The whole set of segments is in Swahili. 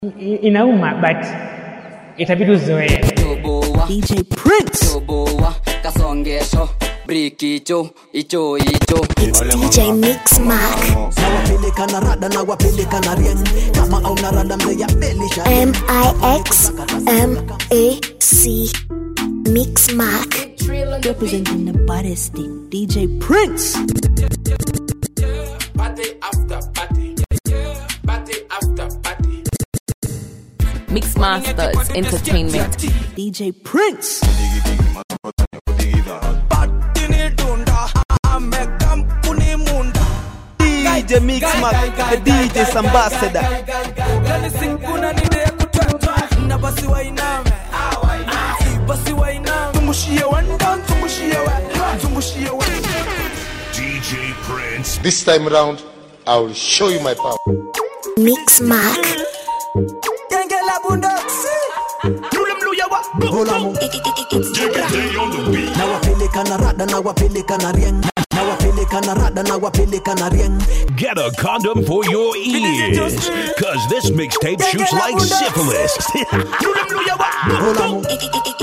I- inauma but itabidi uzoee toboa DJ Prince. toboa kasongesho brikicho icho icho DJ Mix Mark. nawapeleka na rada na wapeleka na rieng kama au na rada mzee ya belisha M I X M A C. Mix Mark. representing the baddest thing, DJ Prince. Party after party. Party after party. Mix Masters Entertainment. DJ Prince. DJ Mix Mark, the DJ's ambassador. DJ Prince. This time around, I will show you my power. Mix Mark. Golamu. Day on the beat. nawapeleka na rada na wapeleka na rieng nawapeleka na rada na wapeleka na rieng Get a condom for your ears. Cause this mixtape shoots like syphilis. Golamu.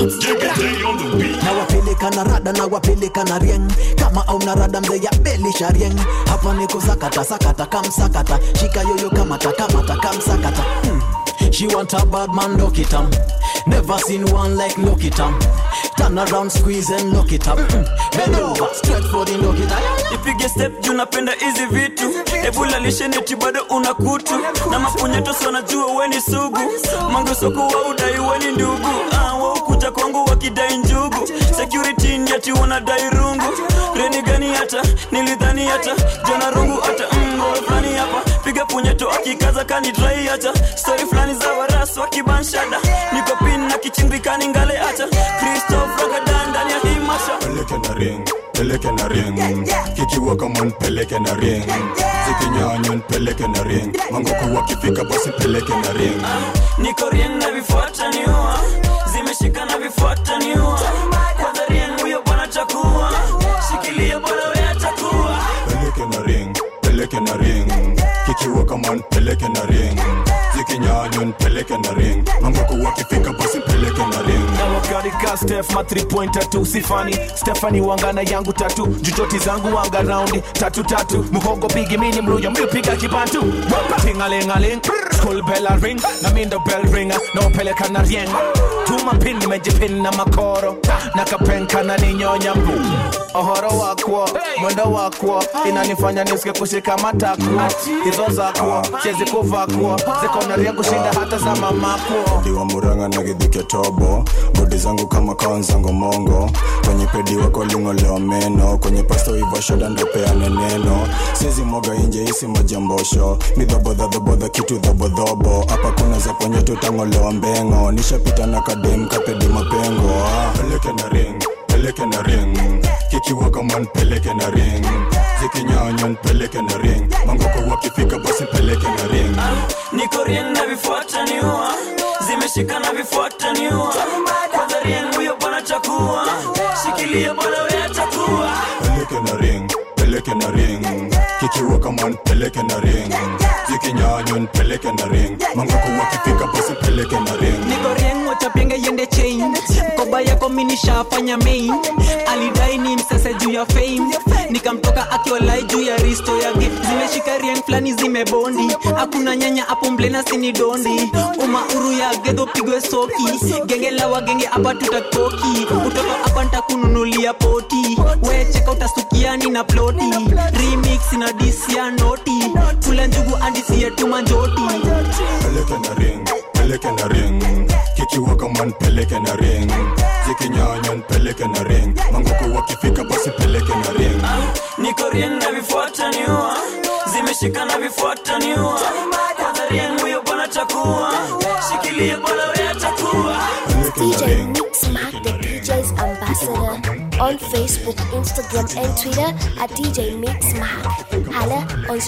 Day on the beat. nawapeleka na rada na wapeleka na rieng kama au na rada mzee ya belisha rieng hapa niko sakata sakata kamsakata shika yoyo kamata kamata kamsakata hmm. She want a bad man, lock it up. Never seen one like lock it up. Turn around, squeeze and lock it up. Hmm. Bend over, straight for the lock it up. ipige step juu napenda hizi vitu ebula lisheneti bado una kutu na mapunyeto wanajua weni sugu mangosoko wa udai weni ndugu ah, waukuja kwangu wakidai njugu security ni ati wanadai rungu reni gani hata nilidhani hata jona rungu hata mbo fulani hapa piga punyeto akikaza kanidrai hata stori fulani za warasu wakibanshada niko pin na kichimbikani ngale hata kristof ragadan ndani ya hii masha peleke na ring peleke na ring kikiwa kama nipeleke na ring zikinyanya nipeleke na ring mangoko wakifika basi peleke na ring niko rien na vifuata niua zimeshika na vifuata niua kwanza rien huyo bwana chakua shikilia bwana we atakuwa peleke na ring peleke na ring kikiwa kama nipeleke na ring zikinyanya nipeleke na ring mangoko wakifika basi peleke na ring na wakarika stef ma 3 pointer tu sifani stefani wangana yangu tatu jujoti zangu wanga raundi tatu tatu muhogo bigi mini mluyo mlipiga kibantu tingalingaling school bell a ring na mindo bell ringa na upeleka na rieng tuma pin nimejipin na makoro na kapenka na ninyonya mbu ohoro wakwo mwendo wakwo inanifanya nisike kushika matakwo hizo zakwo chezi kuvakwo ziko na rieng kushinda hata za mamakwo diwa muranga na gidhike tobo bodi zangu kama kaonzango mongo kwenye pedi wako lingolewa meno kwenye pasto ivashoda ndopeane neno sizi moga inje isi majambosho ni dhobodhadhobodha kitu dhobodhobo hapa kuna za kwenye tutangolewa mbengo nishapita na kadem kapedi mapengo ah. peleke na ring peleke na ring kikiwa kama npeleke na ring zikinyanya npeleke na ring mangoko wakifika basi peleke na ring niko rien na vifuata niua zimeshika na vifuata niua kwanza rien huyo bwana chakua shikilia bwana we atakuwa peleke na ring peleke na ring kikiwa kama npeleke na ring zikinyanya npeleke na ring mangoko wakifika basi peleke na ring niko rien wachapienge yende chain mkoba yako minishafanya main alidai ni msese juu ya fame nikamtoka akiwalai juu ya risto yake zimeshika rien fulani zimebondi hakuna nyanya hapo mblena sini dondi umauru ya gedho pigwe soki genge la wagenge hapa tutatoki utoto hapa ntakununulia poti wecheka utasukiani na ploti remix na disia noti kula njugu andisia tumanjoti peleke na ring peleke na ring kikiwa kama npeleke na ring zikinyanya npeleke na ring mangoko wakifika basi peleke na ring niko rien na vifuata niua zimeshika na vifuata niua kwanza rien huyo bwana chakua shikilia bwana we atakuwa DJ Mix Mark, the DJ's ambassador. On Facebook, Instagram, and Twitter at DJ Mix Mark. Holla on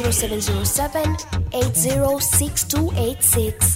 0707 806286.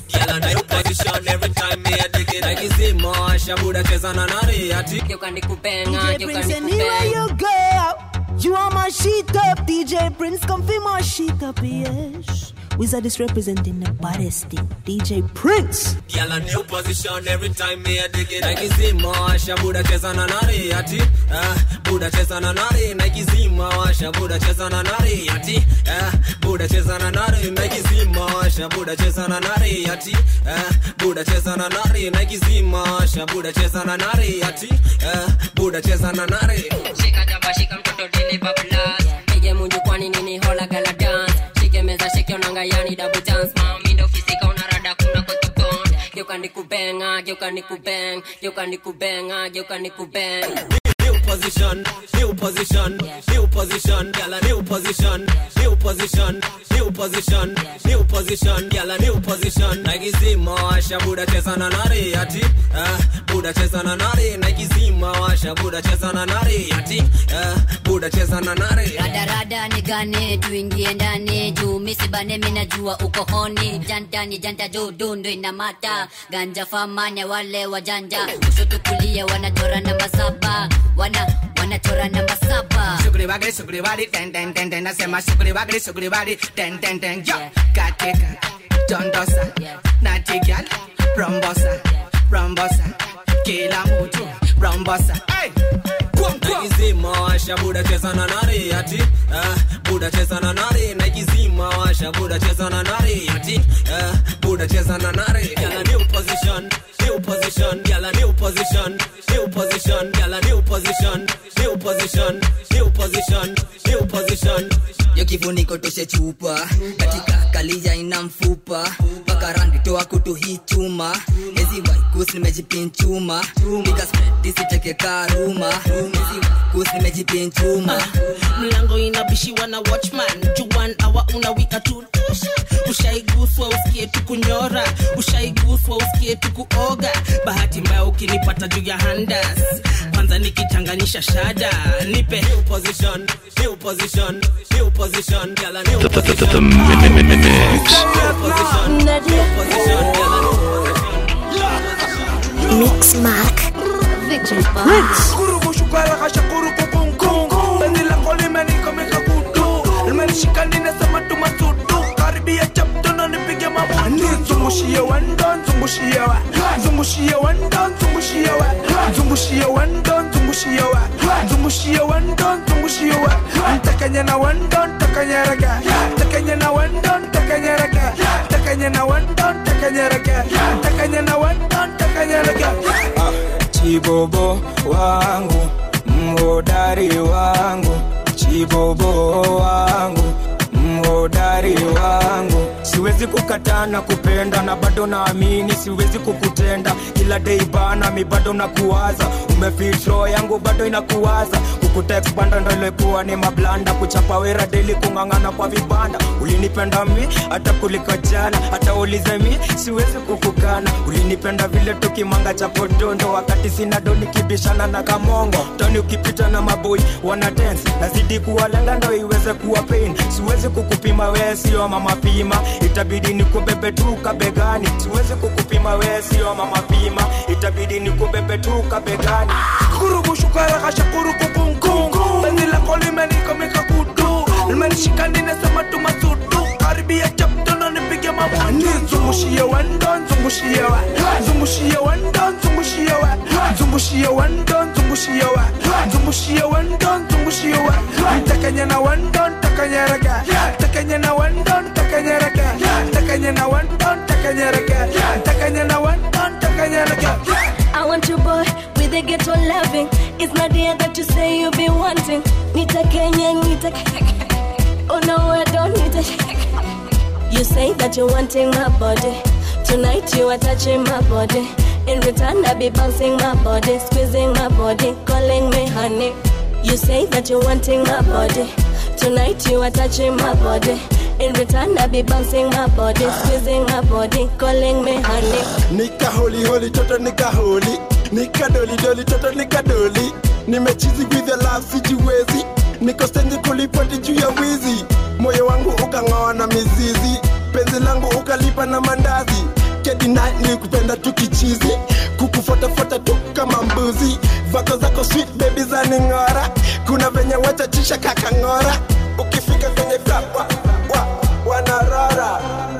DJ Prince, anywhere you go, you are my sheet up. DJ Prince, come feel my sheet up, yes. Wizard is representing the baddest thing. DJ Prince. Girl a new position every time me a dig it Nike zima washa buda cheza na nari ati eh, Buda cheza na nari Nike zima washa buda cheza na nari ati eh, Buda cheza na nari Nike zima washa buda cheza na nari ati eh, Buda cheza na nari Nike zima washa buda cheza na nari ati eh, Buda cheza na nari Shika jaba shika mtoto dili bablas Pige munju kwani nini hola gala dance Shike meza shike onanga yani double dance Mami ndo fisika unarada kuna kotukon Geuka nikubenga, geuka nikubeng Geuka nikubenga, geuka nikubeng New position, new position, new position, girl a new position, new position, new position, new position, girl a new position. Nike zima washa buda cheza na nari ati, eh, buda cheza na nari. Nike zima washa buda cheza na nari ati, eh, buda cheza na nari. radarada nigane tuingie ndani juu misibane minajua uko honi janta ni janta juu dundu inamata ganja famanya wale wajanja kushoto kulia wanachora namba saba wana wanachora namba saba Sugri bagri sugri bari ten ten ten ten nasema sugri bagri sugri bari ten ten ten yo katika dondosa natigal rombosa rombosa kila mtu rombosa hey Nike zima washa buda cheza na nari ati, eh, buda cheza na nari. Nike zima washa buda cheza na nari ati, eh, buda cheza na nari. Girl a new position, new position, girl a new position, new position, girl a new position, new position, new position, new position. yo kifuniko toshe chupa katika kalia ina mfupa mpaka randi toa kutu hii chuma ezi waikus nimejipinchuma piga spread isiteke karuma ezi waikus nimejipinchuma mlango inabishiwa na watchman juan awa unawika tu ushaiguswa usikie tu kunyora ushaiguswa usikie tu kuoga bahati mbaya ukinipata juu ya handas kwanza nikichanganyisha shada nipe New position, new position, new position, girl a new The, the, the, the, position. the mi- mi- mi- mix. Mix Mark. Victor kurubushukala kashakuru kukungu bendi lako limenikomeka kutu limenishika ninasema tumasudu karibia chaptono nipige mabutu zungushie wendo zungushie wa zungushie wendo zungushie wa zungushie wendo zungushie wa zungushie wendo zungushie wa ntakanya na wendo ntakanya raga ntakanya na wendo ntakanya raga ntakanya na wendo ntakanya raga ntakanya na wendo ntakanya raga chibobo wangu mhodari wangu chibobo wangu mhodari wangu siwezi kukataa na kupenda na bado naamini siwezi kukutenda kila dei bana mi bado nakuwaza umefitro yangu bado inakuwaza kukutekbanda ndo ilikuwa ni mablanda kuchapa wera deli kung'ang'ana kwa vibanda ulinipenda mi hata kuliko jana hata ulize mi siwezi kukukana ulinipenda vile tukimanga cha podondo wakati sina do nikibishana na kamongo toni ukipita na maboi wana dance nazidi kuwalenga ndo iweze kuwa pain siwezi kukupima wee sio mama pima itabidi nikubebe tu kabegani siwezi kukupima wee sio mama pima itabidi nikubebe tu kabegani kurubushukala kashakuru kukungu bendi lako limenikomeka kutu limenishika ninasema tumasudu karibia chaptono nipige mabutu zungushie wendo zungushie wa zungushie wendo zungushie wa zungushie wendo zungushie wa zungushie wendo zungushie wa ntakanya na wendo ntakanya raga ntakanya na wendo ntakanya raga ntakanya na wendo ntakanya raga ntakanya na wendo ntakanya raga I want your boy with a ghetto loving. It's not there that you say you be wanting. Nita Kenya, Nita. Oh no, I don't need it. You say that you're wanting my body. Tonight you are touching my body. In return, I be bouncing my body, squeezing my body, calling me honey. You say that you're wanting my body. Tonight you are touching my body. In return, I be bouncing my body, squeezing my body, calling me honey. nika holi holi toto nika holi nika doli doli toto nika doli nimechizi with the love sijiwezi niko stendi kulipoti juu ya wizi moyo wangu ukang'oa na mizizi penzi langu ukalipa na mandazi kedina ni kupenda tu kichizi kukufotafuata tu kama mbuzi vako zako sweet baby za ning'ora kuna venye wachachisha kakang'ora ukifika kwenye club wa, wa, wana narara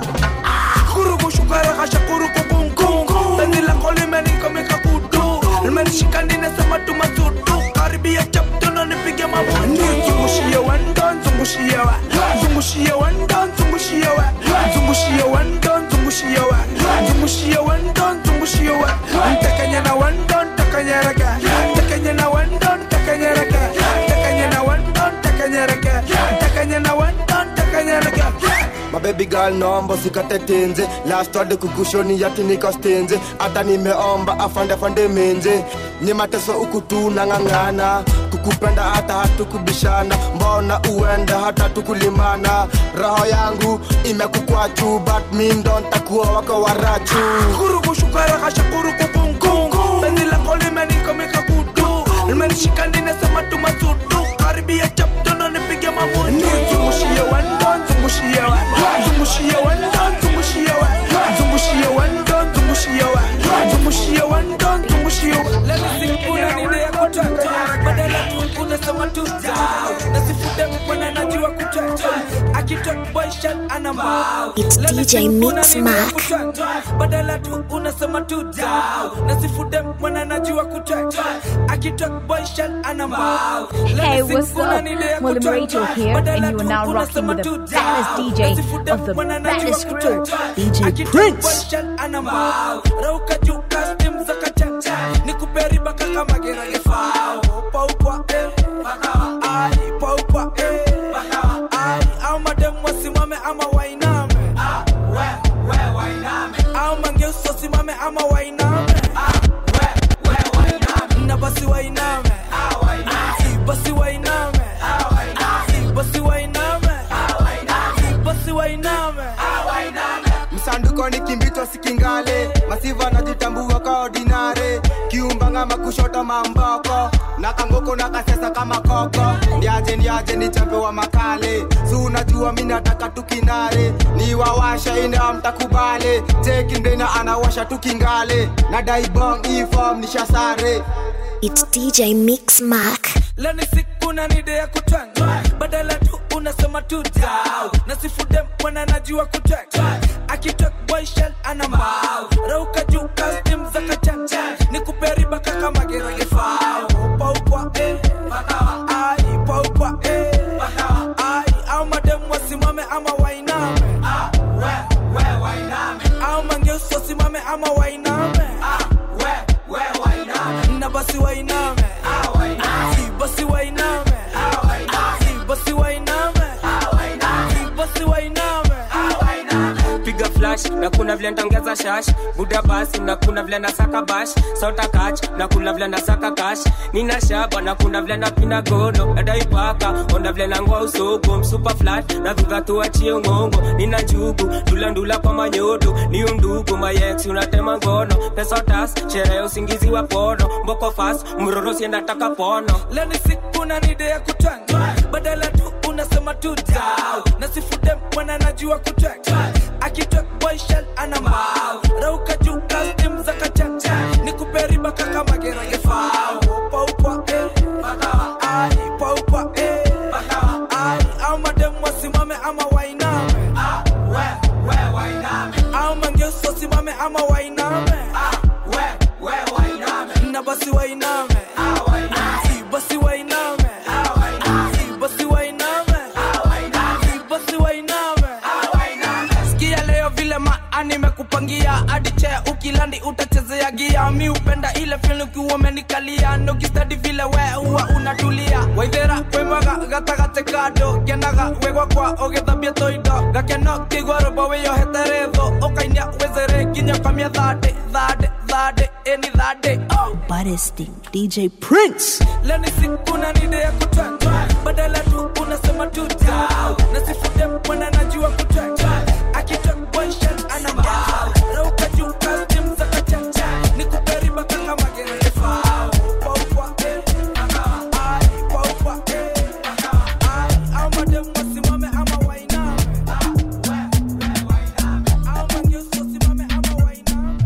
kuruku shukara kasha kuruku kungu penzi lako limenikomika kutu limenishika ninasema tu matutu karibia chaptono nipige mabutu zungushie wendo zungushie wa zungushie wendo zungushie wa zungushie wendo zungushie wa zungushie wendo zungushie wa ntakanya na wendo ntakanyereka ntakanya na wendo ntakanyereka ntakanya na wendo ntakanyereka ntakanya na wendo ntakanyereka mabebi girl naomba usikate tenze last word kukushoni yati nikastenze hata nimeomba afande afande menze ni mateso huku tu nang'ang'ana kukupenda hata hatukubishana mbona uenda hata tukulimana roho yangu imekukwachu but mi ndo ntakuwa wako warachu kuruku shukara kasha kuruku kungu penzi lako limenikomika kutu limenishika ninasema tu matutu karibia chaptono nipige mamutu zungushie wendo zungushie wa zungushie wendo zungushie wa zungushie wendo zungushie wa zungushie wendo zungushie wa kuna nini ya kutata badala tu unasema tu down nasifute mkwana najua kutata akitok boy shot ana mbao It's DJ Mix Mark. badala tu unasema tu down nasifude mwana najua kutata akitok boy shot ana mbao Hey, what's up? William Rachel here, and you are now rocking with the baddest DJ of the baddest crew, DJ Prince. anambao rauka juu kastim za kachacha nikuperiba kaka magerage fao paukwa eh bakawa ai paukwa eh bakawa ai au madem wasimame ama wainame ah we we wainame au mangeuso simame ama wainame ah we we wainame na basi wainame ah wainame basi wainame ah wainame basi wainame ah wainame basi wainame ah wainame msanduko ni kimbito sikingale masiva najitambua ka ordinare kiumbanga makushota mamboko na kangoko na kasesa kama koko ndiaje ndiaje ni champe wa makale su unajua mi nataka tukinare ni wawasha ine amtakubale tekindena anawasha tukingale na daibong ifom nishasare It's DJ Mix Mark. leni siku na nide ya kutwanga badala tu unasema tu dau nasifude mwana najua kutwanga akitok boy shell ana mbao rauka juu kastim za kachacha nikuperiba kaka magerage fao paukwa eh bakawa ai paukwa eh bakawa ai au madem wasimame ama wainame ah we we wainame au mangeuso simame ama wainame ah we we wainame na basi wainame ah wainame si basi wainame ah wainame si basi wainame ah wainame si basi wainame ah wainame piga flash na kuna vile ntongeza shash buda basi na kuna vile nasaka bash sota kach na kuna vile nasaka kash nina shaba na kuna vile napina gono nadaipaka onda vile nangwa usoko msupa flat na dhuga tuachie ngongo nina njugu ndula ndula kwa manyodo ni undugu mayex unatema ngono pesa tas sherehe usingizi wa pono mboko fast mroro sienda taka pono leni siku na nide ya kutwanga badala tu unasema tu dau nasifude mwana najua kutwanga akitok boy shell ana mbao rauka juu kastim za kachacha nikuperiba kaka magerage fao paukwa eh bakawa ai paukwa eh bakawa ai au madem wasimame ama wainame ah we we wainame au mangeuso simame ama wainame ah we we wainame na basi wainame ah wainame si basi wainame ah wainame si basi wainame ah wainame si basi wainame ah wainame sikia leo vile maani nimekupangia hadi chea ukilandi utachezea gia mi upenda ile fil ukiwa umenikalia nokistadi vile we huwa unatulia waithera wemwaga gatagate kando kenaga wegwa kwa ũgĩthambia tũindo gakeno kĩigua rũmbo wĩyohete tho ũkainia wĩzere nginya kamia thandĩ thandĩ thandĩ ĩni thandĩ oh. Baddest DJ Prince. leni siku na nide ya kutwanga badala tu unasema tu dau nasifude mwana najua kutwanga akitok boy shell ana mbao rauka juu kastim za kachacha nikuperiba kaka magerege fao paukwa eh bakawa ai paukwa eh bakawa ai au madem wasimame ama wainame ah we we wainame au mangeuso simame ama wainame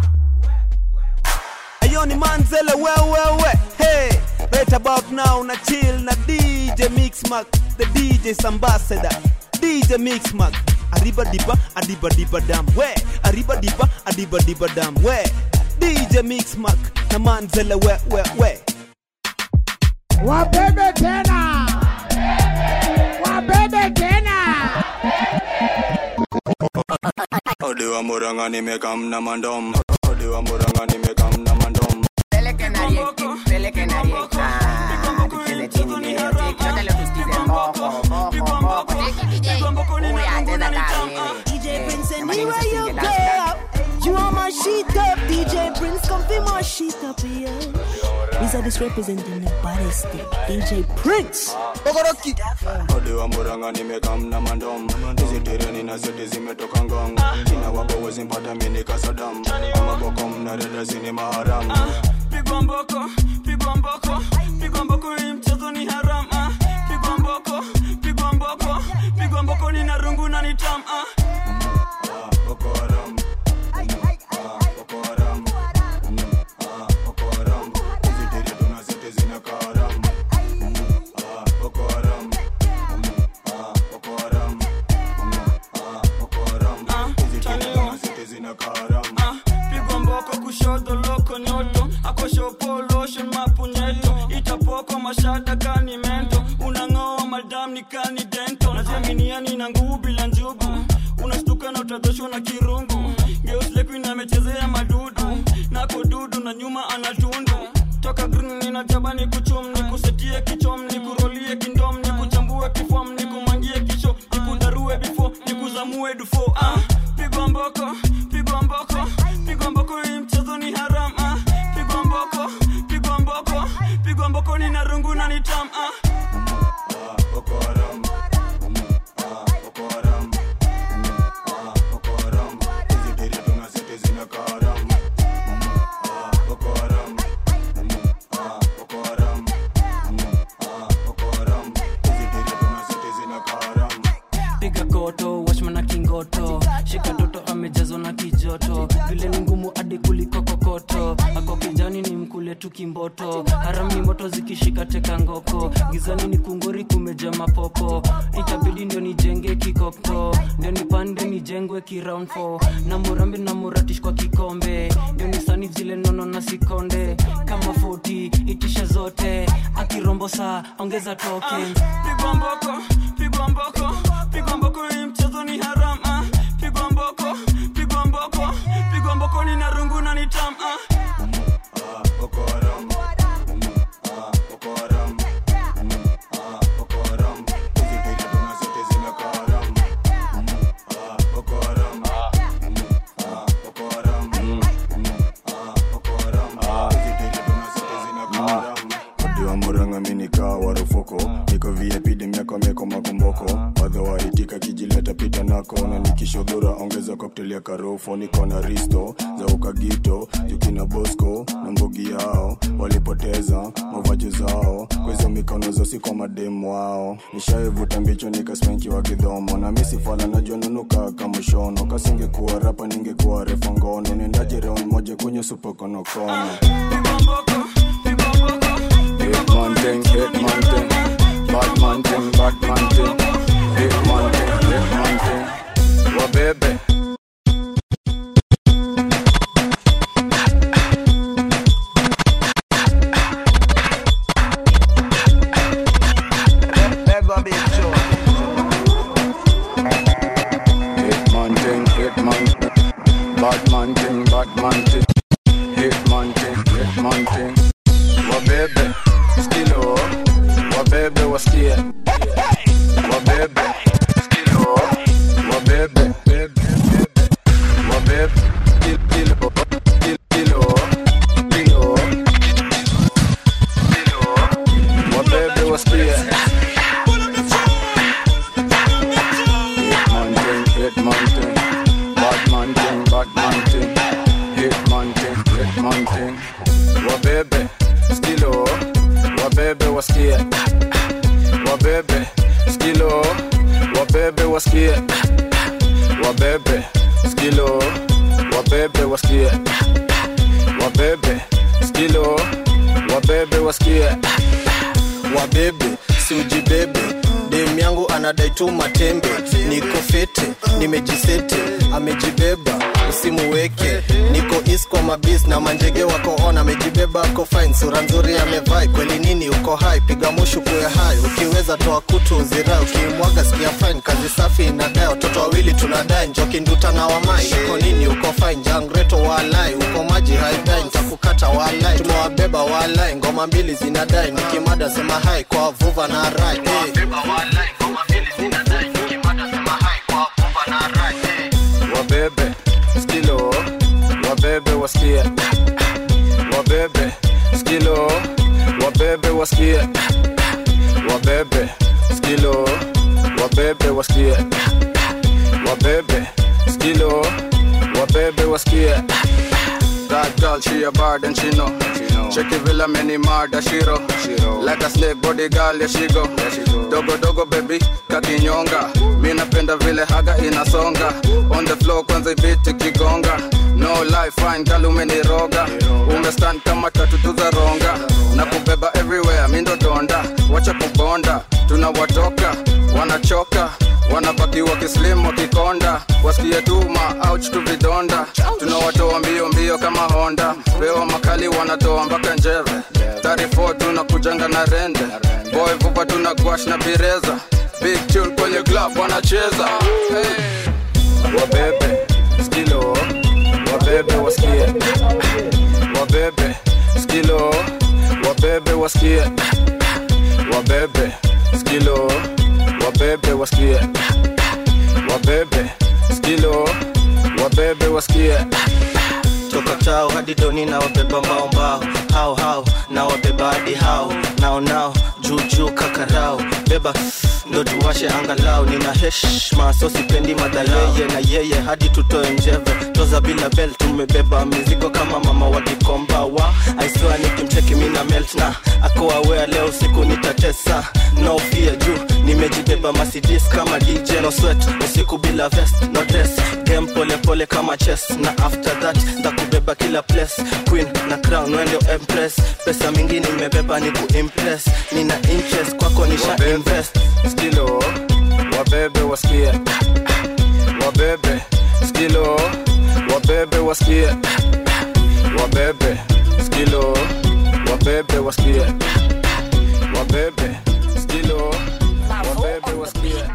Ayo ni manzele wewewe hey right about now na chill na DJ Mixmark the DJ's ambassador DJ Mixmark arriba diba adiba diba dam we arriba diba adiba diba dam we dj mix mark na manzele we we we wabebe tena wabebe tena Odi wa muranga nimekam na mandom Odi wa muranga nimekam na mandom Peleke na rieki, peleke na rieki. Ah, tucheze chini leo, tiki. Yote leo tusikize mboko, mboko, mboko. Tiki DJ, huyu acheza kaa wewe. DJ Prince, Jamani, anywhere msisije you dance dance. go, you are my sheet up. DJ Prince, come be my sheet up here. These are this representing the baddest thing. DJ Prince. Ogoroki Odi wa muranga nimekam na mandom Hizi tereni na zote zimetoka ngong Kina wako wezi mpata mini kasadam Ama boko mna dada zini maharam pigwa mboko pigwa mboko pigwa mboko hii mchezo ni haram ah. pigwa mboko pigwa mboko pigwa mboko ni na rungu na ni tam ah. Boko haram Boko haram Boko haram Hizi tereni na zote zina kaharam Boko haram Boko haram Boko haram Hizi tereni na zote zina kaharam Ah, pigwa mboko kushoto loko nyoto akoshopoloshen mapunyeto itapoko mashada kani mento unang'oa madam ni kani dento najaminiani na nguvu bila njugu unastuka na utadhoshwa na kirungu geuslekuin amechezea madudu nako dudu na nyuma anatundu toka green ninajaba ni kuchum ni kusetie kichom ni kurolie kindom ni kuchambue kifom ni kumangie kisho ni kudarue bifo ni kuzamue dufo ah, pigwa mboko pigwa mboko pigwa mboko hii mchezo ni haram ah, pigwa mboko pigwa mboko pigwa mboko ni na rungu na ni tam ah. Boko haram Boko haram Boko haram Hizi tereni na zote zina kaharam Boko haram Boko haram Boko haram Hizi tereni na zote zina kaharam piga koto washman na kingoto shika toto amejazwa na kijoto vile ni ngumu hadi kuliko kokoto ako kijani ni mkule tu kimboto harami moto zikishika teka ngoko gizani ni kungori kumeja mapopo itabidi ndio nijenge kikoko ndio nipande nijengwe kiround four. na murambi na muratish kwa kikombe ndio nisani zile nono na sikonde kama 40 itisha zote akirombo saa ongeza token pigwa mboko pigwa mboko pigwa mboko hii mchezo ni haram ah. pigwa mboko pigwa mboko pigwa mboko ni na rungu na ni tam ah. Boko haram Boko haram Boko haram Hizi tereni na zote zina kaharam Boko haram Boko haram Boko haram Hizi tereni na zote zina kaharam Odi wa muranga minika warufuko niko vip demiako meko makumboko wadha waitika kijileta pita nako na nikishodhura ongeza cocktail ya karofo niko na risto za ukagito jukina bosco na mbogi yao walipoteza mavaji zao kwezo mikono zosi kwa mademu wao nishaivuta mbicho nikaspenki wa kidhomo na misifala najua nunuka kama shono kasingekuwa rapa ningekuwa refa ngono nendaje round moja kwenye supokonokono Hitman thing, hitman thing, Batman thing, Batman thing, hitman thing, hitman thing. Wa bebe. Hitman thing, hitman thing, Batman thing, Batman thing, hitman thing, hitman thing. Wabebe, skilo, wabebe wasikie, wabebe, skilo, wabebe, bebe, bebe, wabebe, kil- kilo, kil- kilo, kilo, kilo, wabebe wasikie. Hitman thing, hitman thing, Batman thing, Batman thing, hitman thing, hitman thing. Wabebe, skilo, wabebe wasikie, wabebe, skilo, wabebe wasikie, wabebe, skilo, wabebe wasikie, wabebe, skilo, wabebe wasikie, wabebe, si ujibebe, dem dem yangu anadai tu matembe niko fete nimejisete amejibeba usimuweke niko is kwa mabis na manjege wako on amejibeba ako fine sura nzuri amevai kweli nini uko hai piga mushu kuya hai ukiweza toa kutu uzirai ukimwaga sikia fine kazi safi inadai watoto wawili tunadai njoki nduta na wamai uko nini uko fine jangreto walai uko maji haidai ntakukata walai tumewabeba walai ngoma mbili zinadai nikimada sema hai kwa vuva na rai hey. wabebe skilo wabebe wasikie wabebe skilo wabebe wasikie wabebe skilo wabebe wasikie wabebe skilo wabebe wasikie That girl, she a bad and she know. Check it villa many murder shiro. Like a snake body girl, yeah she go. Dogo dogo baby, kakinyonga. Mi napenda vile haga inasonga. On the floor kwanza ibiti kigonga. No life fine girl umeniroga. Umestand kama tatu za ronga. Na kubeba everywhere, mi ndo donda. Wacha kubonda, tunawatoka, wanachoka wanabaki wakislim wakikonda wasikie tuma ouch tu vidonda tunawatoa mbio mbio kama honda pewa makali wanatoa mpaka njeve 34 tunakujanga na rende boy vupa tuna gwash na bireza big tune kwenye club wanacheza hey. wabebe skilo wabebe wasikie wabebe skilo wabebe wasikie wabebe skilo wabebe wasikie wabebe skilo wabebe wasikie toka chao hadi doni na wabeba mbao mbao hao hao na wabeba hadi hao nao nao juu juu kakarao beba ndo tuwashe angalau nina heshma so sipendi madhaleye na yeye hadi tutoe njeve toza bila bel tumebeba mizigo kama mama wa kikomba wa aiswa nikimcheki mina melt na akoawea leo siku nitatesa no fear juu nimejibeba masidis kama dj no sweat usiku bila vest no dress game pole pole kama chess na after that ndakubeba kila place queen na crown wende empress pesa mingi nimebeba ni kuimpress nina interest kwako nisha invest skilo wabebe wasikie wabebe skilo wabebe wasikie wabebe skilo wabebe wasikie wabebe skilo wabebe wasikie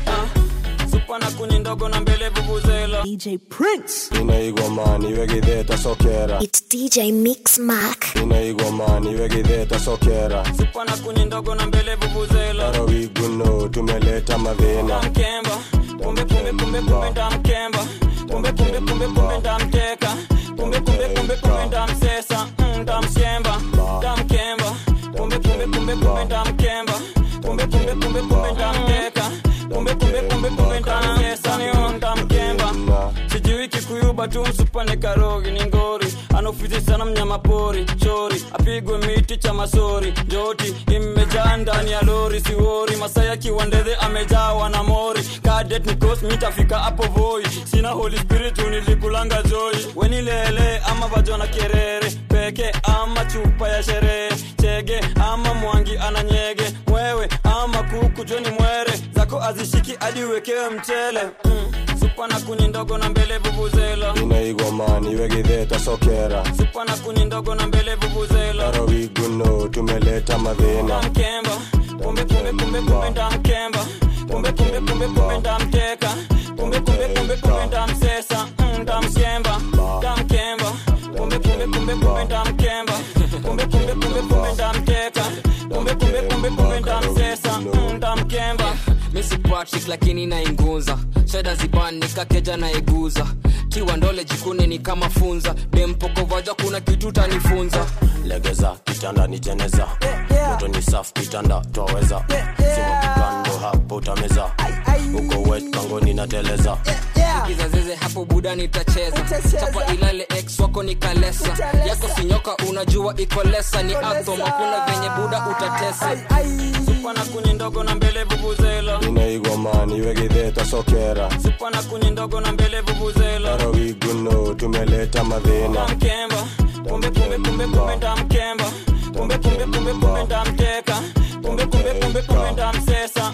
supa na kuni ndogo na mbele vuvuzela DJ Prince inaigomani wegitheta sokera It's DJ Mix Mark. inaigomani wegitheta sokera supa na kuni ndogo na mbele vuvuzela arawiguno tumeleta madhina mkemba kumbe kumbe kumbe kumbe ndamkemba kumbe kumbe kumbe kumbe ndamteka kumbe kumbe kumbe kumbe ndamsesa mm, ndamshemba ndamkemba kumbe kumbe kumbe kumbe ndamkemba kumbe kumbe kumbe kumbe ndamteka kumbe kumbe kumbe kumbe ndamsesa niyo ndamkemba sijui kikuyuba tu msupane karogi ni ngori anaofizi sana mnyama pori chori apigwe miti cha masori njoti imejaa ndani ya lori siwori masaya kiwandedhe amejawa na mori kadet nikos mitafika hapo voi sina holy spirit nilikulanga joi wenilele ama vajona kerere peke ama chupa ya sherehe chege ama mwangi ananyege mwewe ama kuku joni mwere zako azishiki hadi uwekewe mchele mm. supa na kuni ndogo na mbele vuvuzela inaigomani wegitheta sokera supa na kuni ndogo na mbele vuvuzela arawiguno tumeleta madhina mkemba kumbe kumbe kumbe kumbe ndamkemba kumbe kumbe kumbe kumbe ndamteka kumbe kumbe kumbe kumbe ndamsesa mm, ndamshemba ndamkemba kumbe kumbe kumbe kumbe ndamkemba kumbe kumbe kumbe kumbe ndamteka kumbe kumbe kumbe kumbe ndamsesa mm, ndamkemba misi patrick lakini nainguza shada zibani kakeja naiguza kiwa ndole jikune ni kama funza dempokovaja kuna kitu tanifunza legeza kitanda ni jeneza moto ni safu kitanda twaweza sima kikando hapo utameza uko wet kangoni na teleza kizazeze hapo buda nitacheza chapa ilale ex wako ni kalesa yako sinyoka unajua iko lesa ni atom hakuna venye buda utatesa supa na kuni ndogo na mbele vuvuzela inaigomani wegitheta sokera supa na kuni ndogo na mbele vuvuzela arawiguno tumeleta madhina mkemba kumbe kumbe kumbe kumbe ndamkemba kumbe kumbe kumbe kumbe ndamteka kumbe kumbe kumbe kumbe ndamsesa mm,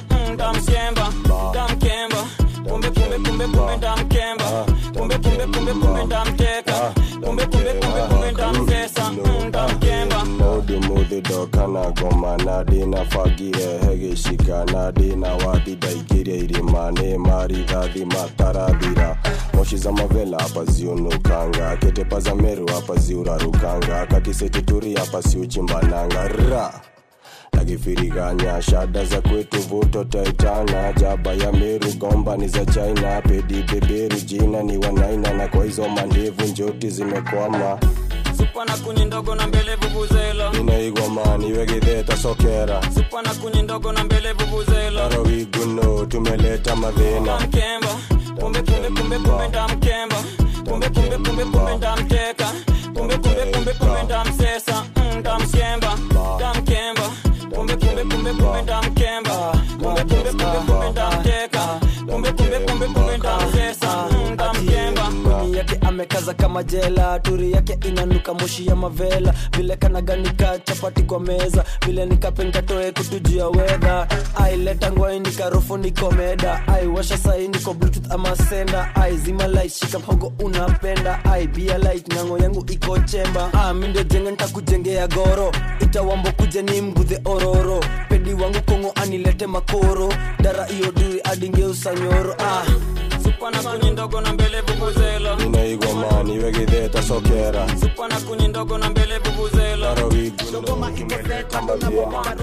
ndamkemba ndamkemba kumbe kumbe kumbe kumbe ndamkemba kumbe kumbe kumbe kumbe ndamteka kumbe kumbe kumbe kumbe ndamtesa Mm, ndamkemba Modi mudi dokana goma nadi na fagire hege shika nadi na wadi daigire irimane mari dhadhi mataradhira moshi za mavela hapa ziunukanga ketepa za meru hapa ziurarukanga kakisetituri hapa siuchimbananga ra nakifiriganya shada za kwetu vuto taitana jaba ya meru gomba ni za china pedi beberu jina ni wanaina na kwa hizo mandevu njoti zimekwama supa na kuni ndogo na mbele vuvuzela inaigomani wegitheta sokera supa na kuni ndogo na mbele vuvuzela arawiguno tumeleta madhina ndamkemba kumbe kumbe kumbe kumbe ndamkemba kumbe kumbe kumbe kumbe ndamteka kumbe kumbe kumbe kumbe ndamsesa Mm, ndamkemba ndamkemba kumbe kumbe kumbe kumbe ndamkemba kumbe kumbe kumbe kumbe ndamteka kumbe kumbe kumbe kumbe ndamsesa Mm, ndamkemba Kuni yake amekaza kama jela turi yake inanuka moshi ya mavela vile kanaganika chapati kwa meza vile nikapenkatoe kutujia wedha aileta ngwai nikarofu nikomeda aiwasha sai niko bluetooth ama senda ai zima light shika mhogo unapenda ai bia light nyango yangu iko chemba ah, mindo jenga ntakujengea goro itawambo kuja ni mgudhe ororo pedi wangu kongo anilete makoro dara iyo duri adingeusa nyoro ah. supa na kuni ndogo na mbele vuvuzela inaigomani wegitheta sokera supa na kuni ndogo na mbele vuvuzela arawiguno tumeleta madhina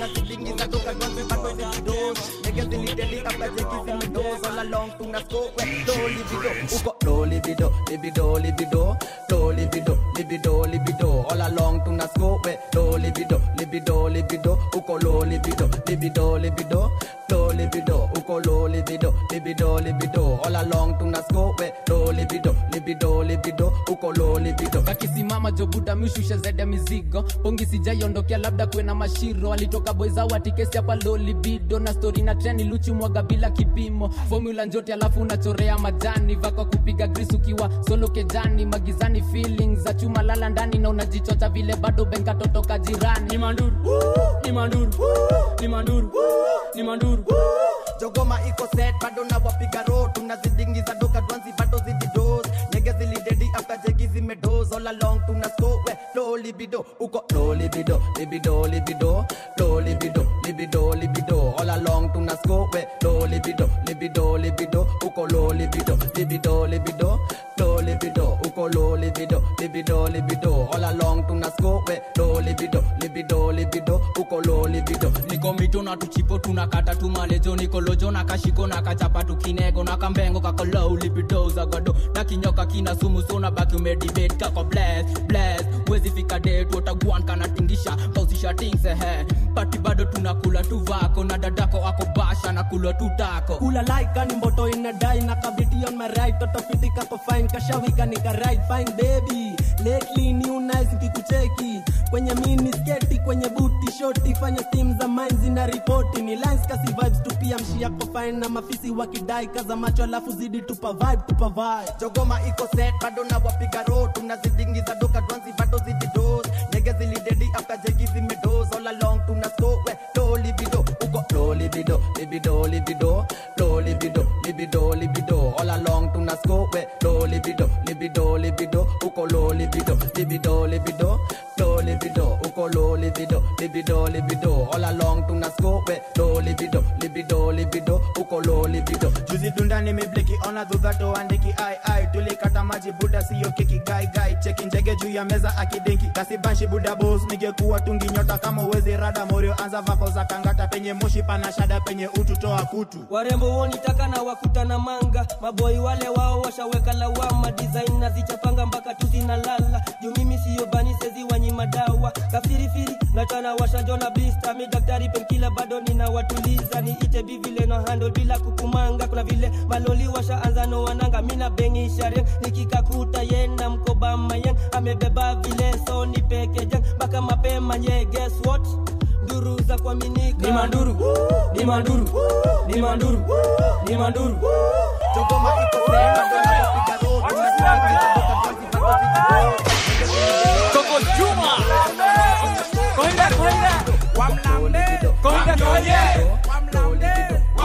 uko low libido libido libido low libido libido libido all along tuna scope we low libido libido libido uko low libido libido libido low libido uko low libido libido libido all along tuna scope we low libido libido libido uko low libido akisimama jobuda mishusha zaidi ya mizigo pongi sijaiondokea labda kwena mashiro alitoka boiza watikesi hapa lolibido na stori na treni luchi mwaga bila kipimo formula njote alafu unachorea majani vako kupiga gris ukiwa solo kejani magizani feelings za chuma lala ndani na unajichocha vile bado benka totoka jirani ni manduru ni manduru ni manduru ni manduru jogoma iko set bado na wapiga ro tunazidingiza doka dwanzi bado zididos nege zilidedi after jegi zimedos all along tuna score we low libido uko low libido libido libido low libido libido libido all along tuna score we low libido libido libido uko low libido libido libido low libido uko low libido libido libido all along tuna score we low libido libido libido uko low libido niko mito na tuchipo tunakata tumalejo nikolojo na kashiko na kachapa tukinego na kambengo kakolou lipidoza gado na kinyoka kina sumu sona baki umedibet kako bless bless wezi fika det wotagwan kana tingisha bausisha tingsehe pati bado tunakula tu vako na dadako ako basha na kulwa tutako kula like ni mboto inadai na kabiti on my right toto fiti kako fine kashawika nika right fine baby lately new nice nikikucheki kwenye mini sketi kwenye buti shoti fanya steam za mine zina ripoti ni lines kasi vibes tu pia mshi yako fine na mafisi wakidai kaza macho alafu zidi tupa vibe tupa vibe jogoma iko set bado na wapiga ro tunazidingiza doka dwanzi bado zididos nege zilidedi after jegi zimedos all along tuna score we low libido uko low libido libido libido low libido libido libido all along tuna score we low libido libido libido uko low libido libido libido low libido uko low libido libido libido all along tuna score we low libido libido libido uko low libido juzi dunda nimebleki ona dhudhato andiki ai ai tulikata maji buda siyo kiki gai gai cheki njege juu ya meza akidenki kasibanshi buda bos ningekuwa tungi nyota kama uwezi rada morio anza vako za kangata penye moshi pana shada penye utu toa kutu warembo wonitaka na wakutana manga maboi wale wao washaweka lawama design na zichapanga mpaka tuzinalala juu mimi siyo bani sezi wanyima dawa kafirifiri natana washajona blista mi daktari penkila bado nina watuliza niite bivile na handle bila kukumanga kuna vile maloli washaanza no wananga mina bengisharien nikikakuta yenda mkoba mayen amebeba vile so ni pekejen mpaka mapema nye guess what nduru za kuaminika ni manduru ni manduru ni manduru ni manduru jogoma iko set bado na wapiga ro tunazidingiza doka dwanzi bado zididos Coco Juma Koinda koinda Wamlambe Koinda koinda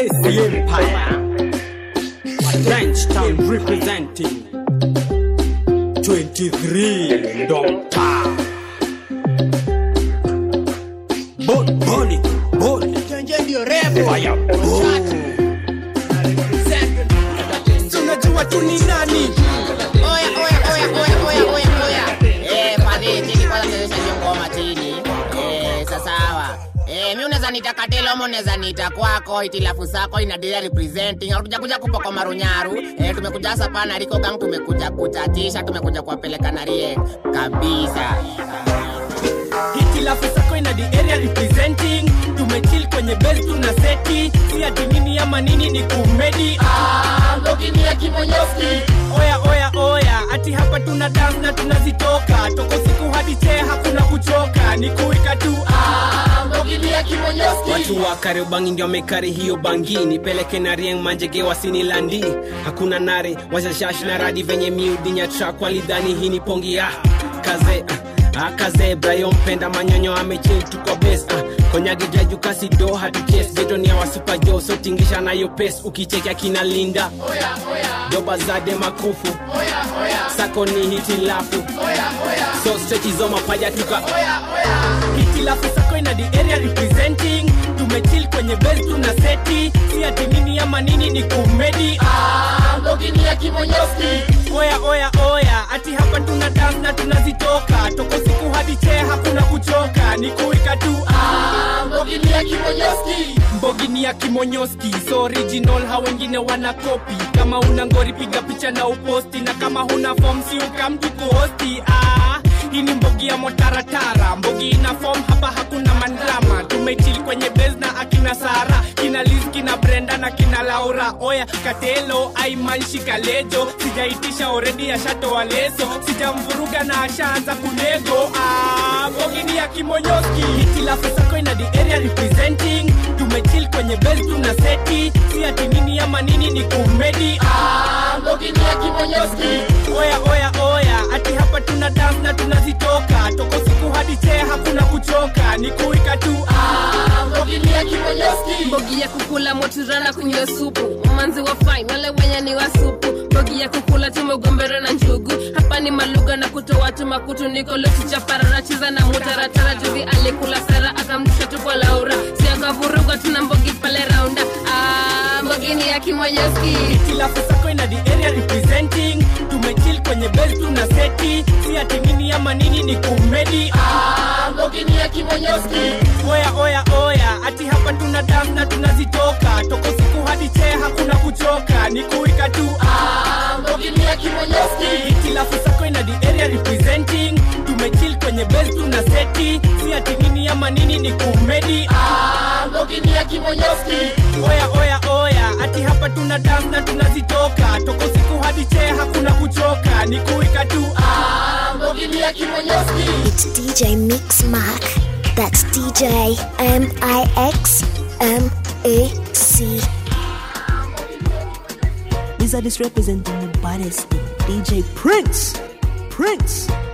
Chase the Empire. French Town representing 23 Doctor. Bon, boni, boni. Fire, boom. tunajua tu ni nani Oya, oya, oya, oya, oya, oya, oya. Eh, padri, chini kwanza tuonyeshe hiyo ngoma chini. Eh, sasawa. Eh, mi unaweza nita katelo ama unaweza nita kwako itilafu sako ina dia representing hatuja kuja kupoko marunyaru eh, tumekuja hasa pana riko gang tumekuja kuchatisha tumekuja kuwapeleka na rie kabisa hitilafu sako ina the area representing tumechill kwenye base tuna seti si ati nini ama nini ni kumedi ah, ngogini ya kimonyoski oya oya oya ati hapa tuna dance na tunazitoka toko siku hadi chee hakuna kuchoka ni kuika tu ah, ngogini ya kimonyoski watu wa kariobangi ndio wamekari hiyo bangi nipeleke na rieng manjege wasinilandi hakuna nare washashash na radi venye miudinya trak walidhani hii ni pongi ah, kaze ah, ah, kaze brayo mpenda manyonyo amechil tuko bes ah, konyage jajukasi do hatuches jetonia wasupajo sotingisha nayo pes ukichekea kina linda doba zade makufu sako ni hitilafu so strechizo mapaja tuka hitilafu sako ina the area representing tumechill kwenye base tuna seti si ati nini ama nini ni kumedi ah, ngogini ya kimonyoski oya oya oya ati hapa tuna dance na tunazitoka toko siku hadi chee hakuna kuchoka ni kuika tu ah, ngogini ya kimonyoski mbogini ya kimonyoski so original ha wengine wana kopi kama una ngori piga picha na uposti na kama huna form si ukamtu kuhosti ah, hii ni mbogi ya motaratara mbogi ina form hapa hakuna mandrama tumechil kwenye base na akina sara kina liz kina brenda na kina laura oya katelo aimanshi kalejo sijaitisha oredi ashatoa leso sijamvuruga na ashaanza kunego ah, mbogi ni ya kimonyoski hitilafu sako ina the area representing tumechil kwenye base tuna seti si ati nini ama nini ni kumedi ah, mbogi ni ya kimonyoski oya oya oya ati hapa tuna dance na tunazitoka toko siku hadi chee hakuna kuchoka ni kuika tu ah, mbogi ni ya kimonyoski mbogi ya kukula moturana kunywa supu mamanzi wa fine wale wenye ni wa supu mbogi ya kukula tumegombera na njugu hapa ni maluga na kutoa tu makutu niko lochichaparara cheza na mutaratara juzi alikula sara akamdusha tu kwa laura si akavuruga tuna mbogi pale raunda ah, mbogi ni ya kimonyoski hitilafu sako ina the area representing tumechill kwenye base tuna seti si ati nini ama nini ni kumedi ah, mbogi ni ya kimonyoski oya oya oya ati hapa tuna dance na tunazitoka toko siku hadi chee hakuna kuchoka ni kuika tu ah, mbogi ni ya kimonyoski hitilafu sako ina the area representing tumechill kwenye base tuna seti si ati nini ama nini ni kumedi ah, mbogi ni ya kimonyoski oya oya oya ati hapa tuna dance na tunazitoka toko siku hadi chee hakuna kuchoka ni kuika tu ah, mbogi ni ya kimonyoski It's DJ Mix Mark. That's DJ M I X M A C. These are this representing the baddest thing. DJ Prince. Prince.